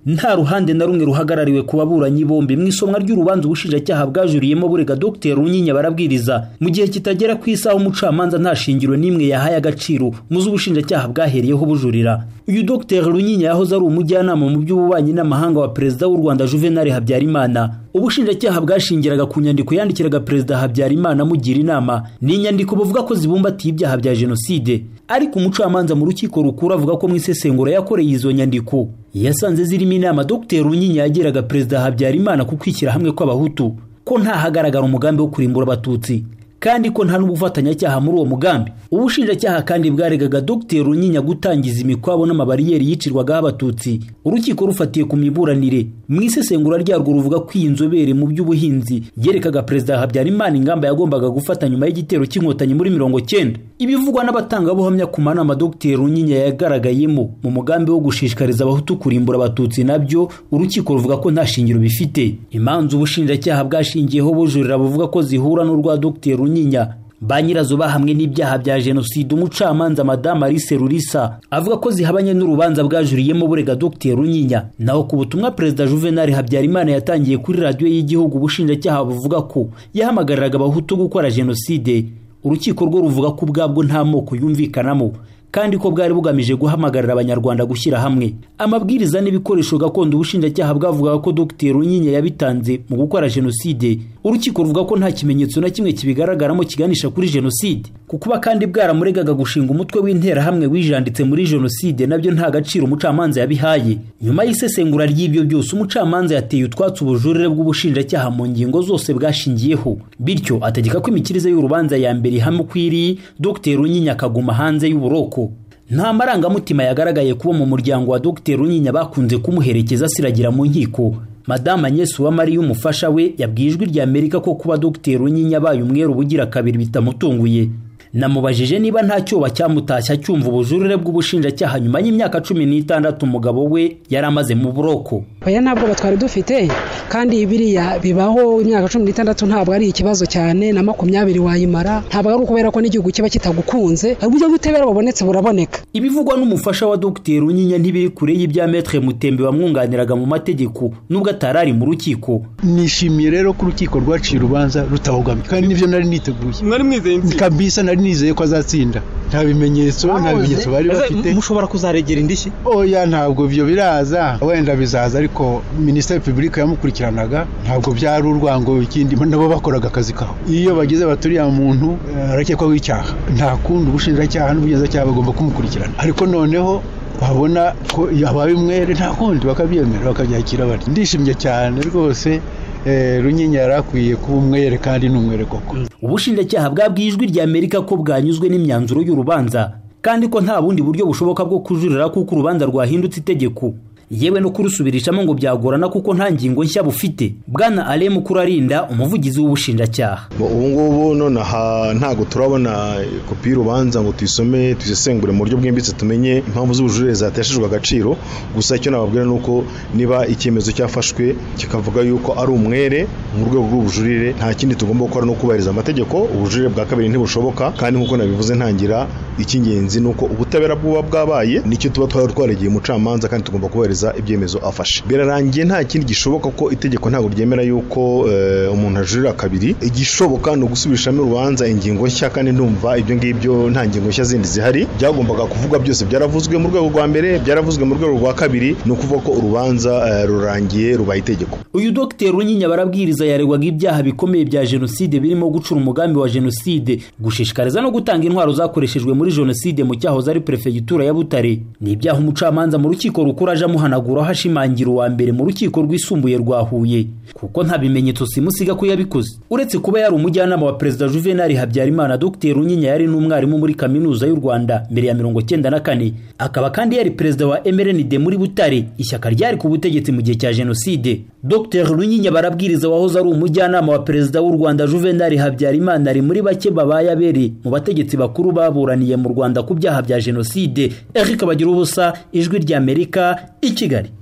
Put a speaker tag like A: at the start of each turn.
A: nta ruhande na rumwe ruhagarariwe ku baburanyi bombi mu isomwa ry'urubanza ubushinjacyaha bwajuriyemo burega dr runyinya barabwiriza mu gihe kitagera ku isaha umucamanza nta shingiro n'imwe yahaye agaciro mu zo ubushinjacyaha bwahereyeho bujurira uyu dr runyinya yahoze ari umujyanama mu by'ububanyi n'amahanga wa perezida w'u rwanda juvenal habyarimana ubushinjacyaha bwashingiraga ku nyandiko yandikiraga perezida habyarimana amugira inama ni inyandiko bavuga ko zibumbatiye ibyaha bya jenoside ariko umucamanza mu rukiko rukuru avuga ko mu isesengura yakoreye izo nyandiko yasanze zirimo inama dr runyinya yagiraga perezida habyarimana ku kwishyira hamwe kw'abahutu ko ntahagaragara umugambi wo kurimbura abatutsi kandi ko nta n'ubufatanyacyaha muri uwo mugambi ubushinjacyaha kandi bwaregaga dr runyinya gutangiza imikwabo n'amabariyeri yicirwagaho abatutsi urukiko rufatiye ku miburanire mu isesengura ryarwo ruvuga ko iyi nzobere mu by'ubuhinzi yerekaga perezida habyarimana ingamba yagombaga gufata nyuma y'igitero cy'inkotanyi muri mirongo cyenda ibivugwa n'abatangabuhamya ku manama dr runyinya yagaragayemo mu mugambi wo gushishikariza abahutu kurimbura abatutsi nabyo urukiko ruvuga ko nta shingiro bifite imanza ubushinjacyaha bwashingiyeho bujurira buvuga ko zihura n'urwa dr runyinya runyinya ba nyirazo bahamwe n'ibyaha bya jenoside umucamanza madamu alice rurisa avuga ko zihabanye n'urubanza bwajuriyemo burega dr runyinya naho ku butumwa perezida juvenal habyarimana yatangiye kuri radiyo y'igihugu ubushinjacyaha buvuga ko yahamagariraga abahutu gukora jenoside urukiko rwo ruvuga ko ubwabwo nta moko yumvikanamo kandi ko bwari bugamije guhamagarira abanyarwanda gushyira hamwe amabwiriza n'ibikoresho gakondo ubushinjacyaha bwavugaga ko dr runyinya yabitanze mu gukora jenoside urukiko ruvuga ko nta kimenyetso na kimwe kibigaragaramo kiganisha kuri jenoside ku kuba kandi bwaramuregaga gushinga umutwe w'interahamwe wijanditse muri jenoside nabyo nta gaciro umucamanza yabihaye nyuma y'isesengura ry'ibyo byose umucamanza yateye utwatsi ubujurire bw'ubushinjacyaha mu ngingo zose bwashingiyeho bityo ategeka ko imikirize y'urubanza ya mbere ihamwe ukwiriye dr runyinya akaguma hanze y'uburoko nta marangamutima yagaragaye kuba mu muryango wa dr runyinya bakunze kumuherekeza asiragira mu nkiko madamu agnès uwamariya umufasha we yabwiye ijwi rya amerika ko kuba dr runyinya abaye umwere ubugira kabiri bitamutunguye namubajije niba nta cyoba cyamutashya cyumva ubujurire bw'ubushinjacyaha nyuma y'imyaka cumi n'itandatu umugabo we yari amaze mu buroko
B: oya ntabwo twari dufite kandi biriya bibaho imyaka cumi n'itandatu ntabwo ari ikibazo cyane na makumyabiri wayimara ntabwo ari ukubera ko n'igihugu kiba kitagukunze uburyo bw'ubutabera bubonetse buraboneka
A: ibivugwa n'umufasha wa dr runyinya ntibiri kure y'ibya metre mutembe wamwunganiraga mu mategeko nubwo atari ari mu rukiko
C: nishimiye rero ko urukiko rwaciye urubanza rutabogamye kandi nibyo nari niteguye
D: nari mwizeye
C: kabisa nari nizeye ko azatsinda nta bimenyetso nta bimenyetso bari bafite
D: mushobora kuzaregera indishyi
C: oya ntabwo ibyo biraza wenda bizaza ariko minisiteri repubulika yamukurikiranaga ntabwo byari urwango ikindi nabo bakoraga akazi kabo iyo bageze baturiye muntu arakekwaho icyaha nta kundi ubushinjacyaha n'ubugenzacyaha bagomba kumukurikirana ariko noneho babona ko yabaye umwere nta kundi bakabyemera bakabyakira bati ndishimye cyane rwose runyinya yari akwiye kuba umwere kandi ni umwere koko
A: ubushinjacyaha bwabwiye ijwi rya amerika ko bwanyuzwe n'imyanzuro y'urubanza kandi ko nta bundi buryo bushoboka bwo kujurira kuko urubanza rwahindutse itegeko yewe no kurusubirishamo ngo byagorana kuko nta ngingo nshya bufite bwana aremu kurarinda umuvugizi w'ubushinjacyaha
E: ubu ngubu nonaha ntabwo turabona kopi y'urubanza ngo tuyisome tuyisesengure mu buryo bwimbitse tumenye impamvu z'ubujurire zateshejwe agaciro gusa icyo nababwira ni uko niba icyemezo cyafashwe kikavuga yuko ari umwere mu rwego rw'ubujurire nta kindi tugomba gukora no kubahiriza amategeko ubujurire bwa kabiri ntibushoboka kandi nk'uko nabivuze ntangira icy'ingenzi ni uko ubutabera bw'uba bwabaye nicyo tuba twaragiye umucamanza kandi tugomba kubahiriza ibyemezo afashe birarangiye nta kindi gishoboka ko itegeko ntabwo ryemera yuko umuntu ajurira kabiri igishoboka ni ugusubirishamo urubanza ingingo nshya kandi ndumva ibyo ngibyo nta ngingo nshya zindi zihari byagombaga kuvuga byose byaravuzwe mu rwego rwa mbere byaravuzwe mu rwego rwa kabiri ni ukuvuga ko urubanza rurangiye rubaye itegeko
A: uyu dogiteri runyinya barabwiriza yaregwaga ibyaha bikomeye bya jenoside birimo gucura umugambi wa jenoside gushishikariza no gutanga intwaro zakoreshejwe muri jenoside mu cyahoze ari perefegitura ya butare ni ibyaha umucamanza mu rukiko rukuru aje amuhana ahanaguraho ashimangira uwa mbere mu rukiko rwisumbuye rwa Huye kuko nta bimenyetso simusiga ko yabikoze uretse kuba yari umujyanama wa perezida Juvenal Habyarimana Dr Runyinya yari n'umwarimu muri kaminuza y'u Rwanda mbere ya mirongo cyenda na kane akaba kandi yari perezida wa MRND muri Butare ishyaka ryari ku butegetsi mu gihe cya jenoside Dr Runyinya barabwiriza wahoze ari umujyanama wa perezida w'u Rwanda Juvenal Habyarimana ari muri bake babaye abere mu bategetsi bakuru baburaniye mu Rwanda ku byaha bya jenoside Eric Bagira ubusa ijwi rya Amerika iki Kigali